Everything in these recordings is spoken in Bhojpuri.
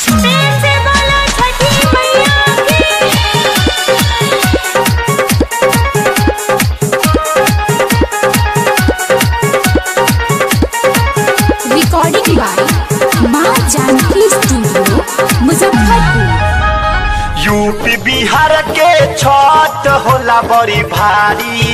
प्रेम से बोलो छठी मैया की recording by Maa Janki studio Muzaffarpur UP Bihar के छठ होला बड़ी भारी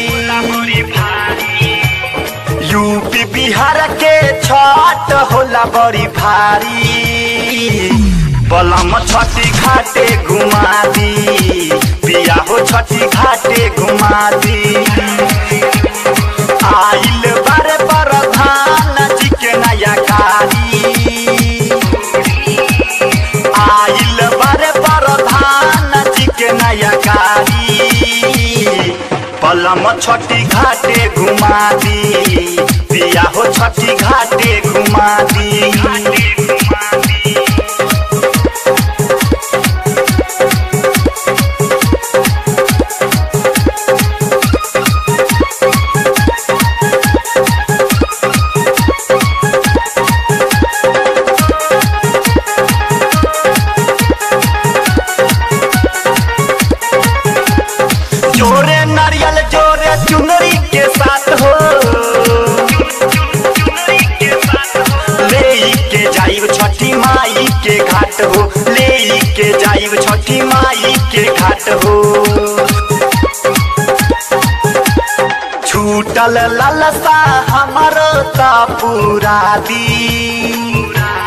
यूपी बिहार के छठ होला बड़ी भारी बलम छठी घाटे घुमा दी पिया हो छठी घाटे घुमा दी आइल बारे प्रधान जी के नया कारी आइल बारे प्रधान जी के नया कारी पलम छठी घाटे घुमा दी पिया हो छठी घाटे घुमा दी जोरे नारियल जोरे चुनरी के साथ हो ले के जाइब छठी माई के घाट हो ले के जाइब छठी माई के घाट हो छूटल ललसा हमर ता पूरा दी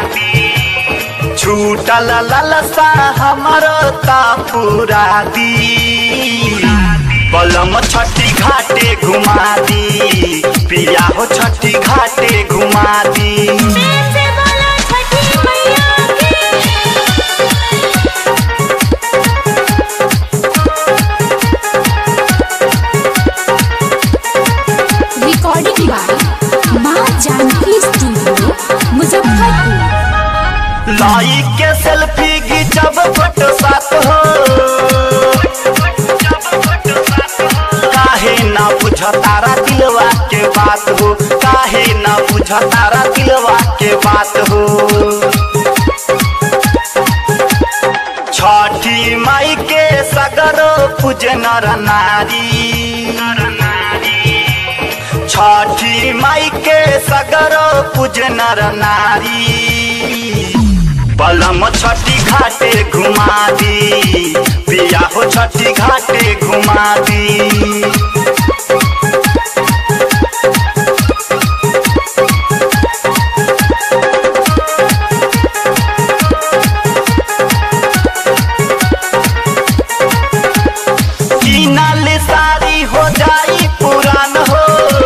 छूटल ललसा हमर ता पूरा दी बलम छठी घाटे घुमा दी पिया हो छठी घाटे घुमा दी प्रेम से बोलो छठी मैया की recording by Maa Janki studio Muzaffarpur लाई के सेल्फी घिंचब फोटो साथ हो काहे ना बुझ तारा दिलवा के बात हो काहे ना बुझ तारा दिलवा के बात हो छठी माई के सगरो पूज नर नारी छठी माई के सगरो पूज नर नारी बलम छठी घाटे घुमा दी पिया हो छठी घाटे घुमा दी कीनल सारी हो जाई पुरान हो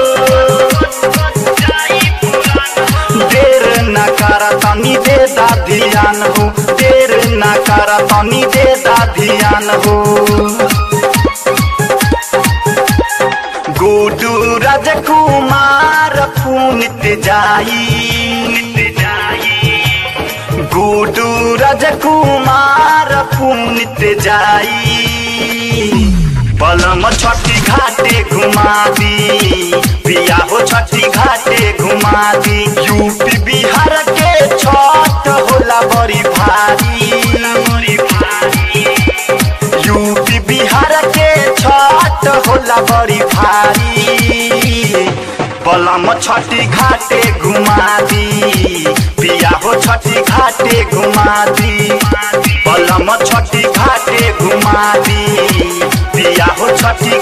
देर न कर तनी दे दा ध्यान हो देर न कर तनी दे दा ध्यान हो गुडू राजकुमार पुनित जाई गुडू राजकुमार पुनित जाई पलम छठी घाटे घुमा दी पिया हो छठी घाटे घुमा दी यूपी बिहार के छठ होला बड़ी भारी यूपी बिहार के छठ होला बड़ी भारी बलम छठी घाटे घुमा दी पिया हो छठी घाटे घुमा दी बलम छठी घाटे घुमा दी पिया हो छठी